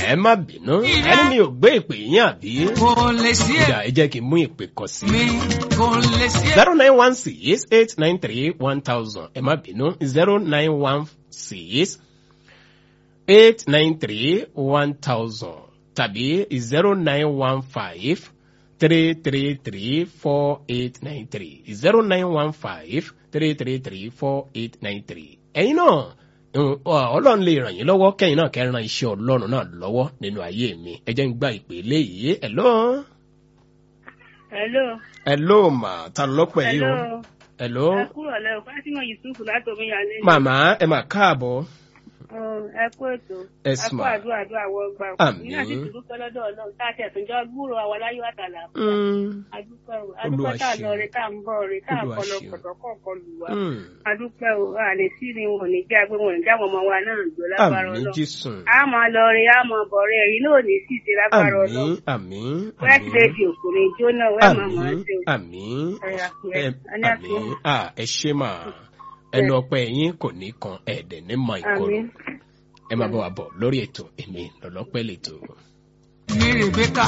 ẹ má bínú ẹni mi ò gbé ìpè yín àbí. kò lè sí ìyá ẹ jẹ́ kí n mú ìpè kan sí. mi kò lè sí zero nine one six eight nine three one thousand ẹ má bínú zero nine one six eight nine three one thousand tàbí zero nine one five three three three four eight nine three zero nine one five three three three four eight nine three. ẹ̀yin náà mm, ọ- ọlọ́run lè ràn yín lọ́wọ́ kẹ́yìn náà kẹ́ran iṣẹ́ ọlọ́run náà lọ́wọ́ nínú ayé mi ẹ jẹ́ ń gba ìpè léyìí hello Hello. hello mà ta lọ́pọ̀ yìí o Hello. hello Ẹ kúrò lẹ́wọ̀ Fátímọ̀ Yusufu láti Omiyalé. màmá ẹ mà káàbọ̀ Ẹ kú ètò. Ẹ Ẹ sì kú mà. àdúrà àdúrà wọ́n gbà. Àmín. Ní àti ìdúpẹ́ lọ́dọ̀ Ọlọ́run tá a ti ẹ̀sùn jọ gbúrò àwọn aláyọ̀ àtàlà. Mm, Adúpẹ́ o. Olúwa Adúpẹ́ tá a lọ ṣeun. rè tá a ń bọ̀ rè tá a Olúwa kọlọ ṣeun. pọ̀tọ̀ kọ̀ọ̀kan lù wá. mm. Adúpẹ́ o. A lè sí ni wọn ò ní já pé wọn ò ní já wọn ọmọ wa náà jọ lágbára àmì Ọlọ́run. jésù A máa lọ rè a máa bọ̀ rè èyí náà ò ní sì ṣe lágbára àmì Ọlọ́run. àmì Wẹ́ẹ̀tì lè di òkùnrin jóná wẹ́ẹ̀ máa mọ̀ ọ́ àmì ṣe o. àmì Ẹ àpẹẹrẹ. ẹ- A ní àmì àpẹẹrẹ. à ẹ ṣe mà ẹnu ọpẹ yín kò ní kan ẹdẹ ní mọ ìkorò Àmín. ẹ máa bọ wà bọ lórí ètò èmi lọlọpẹ lẹtọ. mi rèbékà